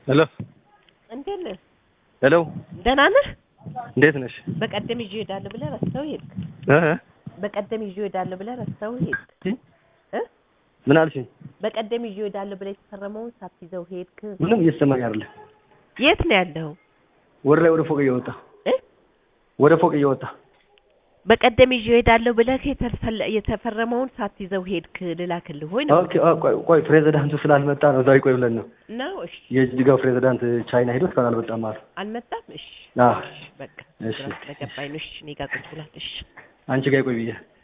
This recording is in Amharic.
ሄሎ እንዴት ነህ? ሄሎ ደህና ነህ? እንዴት ነሽ? በቀደም ይዤ እሄዳለሁ ብለህ ረስተው ሄድክ። እ በቀደም ይዤ እሄዳለሁ ብለህ ረስተው ሄድክ። እ ምን አልሽኝ? በቀደም ይዤ እሄዳለሁ ብለህ የተፈረመውን ሳትይዘው ሄድክ። ምንም እየተሰማኝ አይደለም። የት ነው ያለኸው? ወደ ላይ ወደ ፎቅ እየወጣ እ ወደ ፎቅ እየወጣ በቀደም ይዤ እሄዳለሁ ብለህ የተፈለ- የተፈረመውን ሳትይዘው ሄድክ ልላክልህ ወይ ነው ኦኬ። አ- ቆይ ቆይ ፕሬዚዳንቱ ስላልመጣ ነው እዛው ይቆይ ብለን ነው። ነው? እሺ የጅጋው ፕሬዚዳንት ቻይና ሄዶ እስካሁን አልመጣም አሉ። አልመጣም። እሺ አዎ በቃ እሺ። ግራ ስለገባኝ ነው። እሺ እኔ ጋር ቁጭ ብሏል። እሺ አንቺ ጋር ይቆይ ብዬ